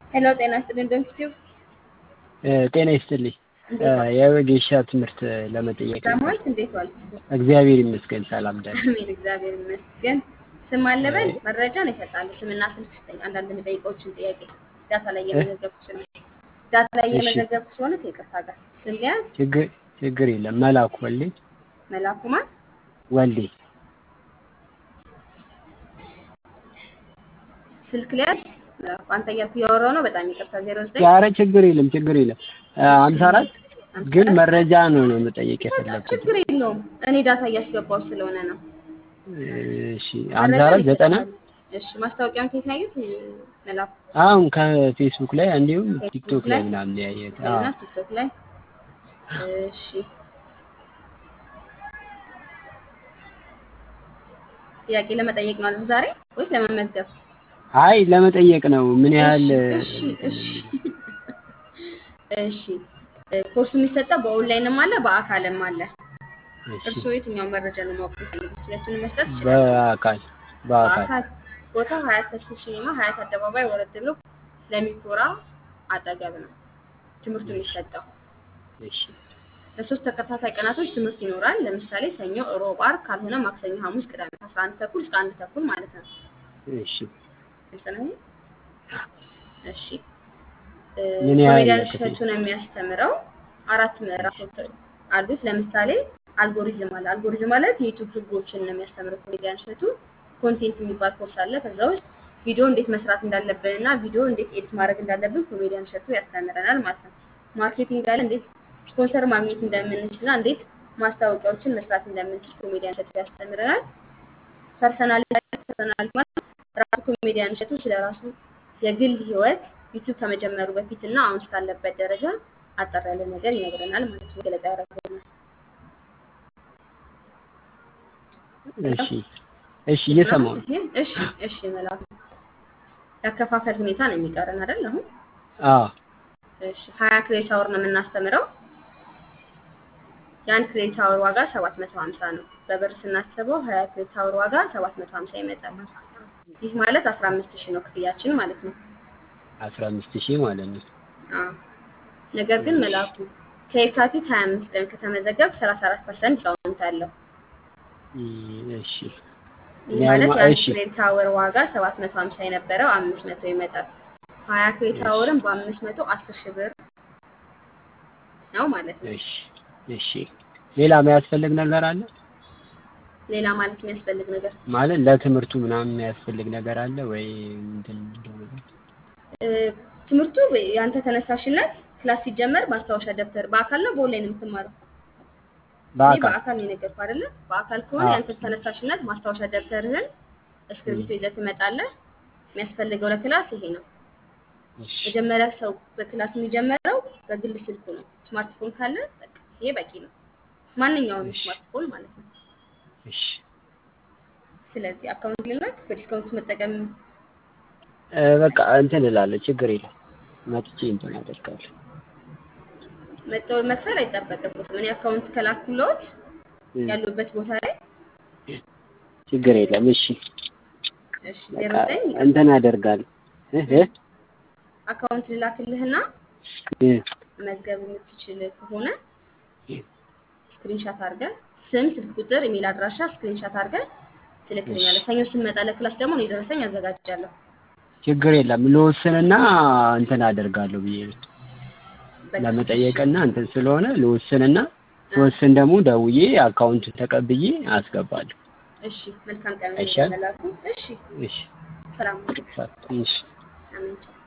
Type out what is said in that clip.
ሄሎ ጤና ይስጥልኝ ዶንኪቲዩብ ጤና ይስጥልኝ። እንዴት ዋልክ? የወጌሻ ትምህርት ለመጠየቅ ነበር። ሰማሁት እንዴት ዋልክ? እግዚአብሔር ይመስገን ሰላም ደህና። አሜን እግዚአብሔር ይመስገን። ስም አለበል መረጃ ነው ይሰጣሉ። ስምና ስልክ ስጠኝ። አንዳንድ የምጠይቀዎችን ጥያቄ ዳታ ላይ እየመዘገብኩ ስለሆነ ዳታ ላይ እሺ። እየመዘገብኩ ስለሆነ ከይቅርታ ጋር ስም ሊያዝ ችግር ችግር የለም። መላኩ ወልዴ መላኩ ማን ወልዴ ስልክ ሊያዝ መላኩ አንተ እያልኩ እያወራሁ ነው። በጣም ይቅርታ ዜሮ ዘጠኝ ኧረ ችግር የለም ችግር የለም። ሀምሳ አራት ግን መረጃ ነው ነው መጠየቅ የፈለኩት። ችግር የለውም። እኔ ዳታ እያስገባው ስለሆነ ነው። እሺ ሀምሳ መረጃ አራት ዘጠና ይሰጣሉ። እሺ ማስታወቂያውን ከየት ነው ያዩት? መላኩ አሁን ከፌስቡክ ላይ እንዲሁም ፌስቡክ ቲክቶክ ላይ? ላይ ምናምን ያየሁት። እና አዎ ቲክቶክ ላይ እሺ ጥያቄ ለመጠየቅ ነው አይደል ዛሬ ወይስ ለመመዝገብ? አይ ለመጠየቅ ነው ምን ያህል እሺ እሺ እሺ እ፣ ኮርሱ የሚሰጠው በኦንላይንም አለ በአካልም አለ። እሺ እርስዎ የትኛውን መረጃ ነው ማወቅ የሚፈልጉት? ሁለቱንም መስጠት ይችላሉ። በአካል በአካል በአካል ቦታው ሀያት ተስፉ ሲኒማ ሀያት አደባባይ ወረድ ብሎ ለሚኮራ አጠገብ ነው ትምህርቱ የሚሰጠው። እሺ ለሶስት ተከታታይ ቀናቶች ትምህርት ይኖራል። ለምሳሌ ሰኞ፣ ሮብ፣ ዓርብ ካልሆነ ማክሰኞ፣ ሐሙስ፣ ቅዳሜ ከአስራ አንድ ተኩል እስከ አንድ ተኩል ማለት ነው። እሺ ግልጽ ነው ይሄ? እሺ እ፣ ምን ያህል ኮሜዲያን ክፍል? እሸቱ ነው የሚያስተምረው። አራት ምዕራፎች አሉት። ለምሳሌ አልጎሪዝም አለ። አልጎሪዝም ማለት የዩቱብ ህጎችን ነው የሚያስተምረው ኮሜዲያን እሸቱ። ኮንቴንት የሚባል ኮርስ አለ። ከዛ ውስጥ ቪዲዮ እንዴት መስራት እንዳለብን እና ቪዲዮ እንዴት ኤዲት ማድረግ እንዳለብን ኮሜዲያን እሸቱ ያስተምረናል ማለት ነው። ማርኬቲንግ አለ። እንዴት ስፖንሰር ማግኘት እንደምንችል እና እንዴት ማስታወቂያዎችን መስራት እንደምንችል ኮሜዲያን እሸቱ ያስተምረናል። ፐርሰናሊቲ ፐርሰናሊቲ ማለት ራሱ ኮሜዲያን እሸቱ ስለ ራሱ የግል ህይወት ዩቲዩብ ከመጀመሩ በፊት እና አሁን እስካለበት ደረጃ አጠር ያለ ነገር ይነግረናል ማለት ነው። ገለጻ ያደርገናል። እሺ እሺ እየሰማሁ ነው። ይሄ እሺ እሺ መላኩ ያከፋፈል ሁኔታ ነው የሚቀረን አይደል? አሁን አዎ እሺ ሀያ ክሬዲት አወር ነው የምናስተምረው። የአንድ ክሬዲት አወር ዋጋ ሰባት መቶ ሀምሳ ነው። በብር ስናስበው ሀያ ክሬዲት አወር ዋጋ ሰባት መቶ ሀምሳ ይመጣል። ይህ ማለት አስራ አምስት ሺህ ነው ክፍያችን ማለት ነው። አስራ አምስት ሺህ ማለት ነው። አዎ ነገር ግን መላኩ ከየካቲት 25 ቀን ከተመዘገብ 34 ፐርሰንት ዲስካውንት አለው። እ- እሺ ይህ እኔ ማለት አሁን- የአንድ እሺ ክሬዲት አወር ዋጋ 750 የነበረው 500 ይመጣል። 20 ክሬዲት አወርን በ500 10 ሺህ ብር ነው ማለት ነው። እሺ እሺ ሌላ የሚያስፈልግ ነገር አለ ሌላ ማለት የሚያስፈልግ ነገር ማለት ለትምህርቱ ምናምን የሚያስፈልግ ነገር አለ ወይ እንትን እንደሆነ እ፣ ትምህርቱ የአንተ ተነሳሽነት ክላስ ሲጀመር ማስታወሻ ደብተር በአካል ነው በኦንላይን የምትማረው? እኔ በአካል በአካል ነው የነገርኩህ አይደለ? በአካል ከሆነ አዎ። የአንተ ተነሳሽነት ማስታወሻ ደብተርህን እስክሪብቶ ይዘህ ትመጣለህ። የሚያስፈልገው ለክላስ ይሄ ነው። እሺ መጀመሪያ ሰው በክላስ የሚጀምረው በግል ስልኩ ነው። ስማርትፎን ካለ በቃ ይሄ በቂ ነው። ማንኛውንም እሺ ስማርትፎን ማለት ነው። እሺ ስለዚህ አካውንት ልላክ በዲስካውንት መጠቀም እ፣ በቃ እንትን እላለሁ ችግር የለም መጥቼ እንትን አደርጋለሁ መጠው መክፈል አይጠበቅበትም። እኔ አካውንት ከላኩሎት እ፣ ያሉበት ቦታ ላይ ችግር የለም እሺ እሺ በቃ ዜሮ ዘጠኝ እንትን አደርጋለሁ እ እ አካውንት ልላክልህና እ፣ መዝገብ የምትችል ከሆነ ስክሪንሻት አድርገህ ስም፣ ስልክ ቁጥር፣ ኢሜል አድራሻ ስክሪንሻት አድርገህ ትልክልኛለህ። ሰኞ ስንመጣ ለክላስ ደግሞ እኔ ደረሰኝ አዘጋጃለሁ። ችግር የለም ልወስንና እንትን አደርጋለሁ ብዬ ነው በቃ እሺ ለመጠየቅና እንትን ስለሆነ ልወስንና ስወስን ደግሞ ደውዬ አካውንቱን ተቀብዬ አስገባለሁ። እሺ መልካም ቀን አይሻልም? መላኩ። እሺ እሺ ሰላም። እሺ አሜን።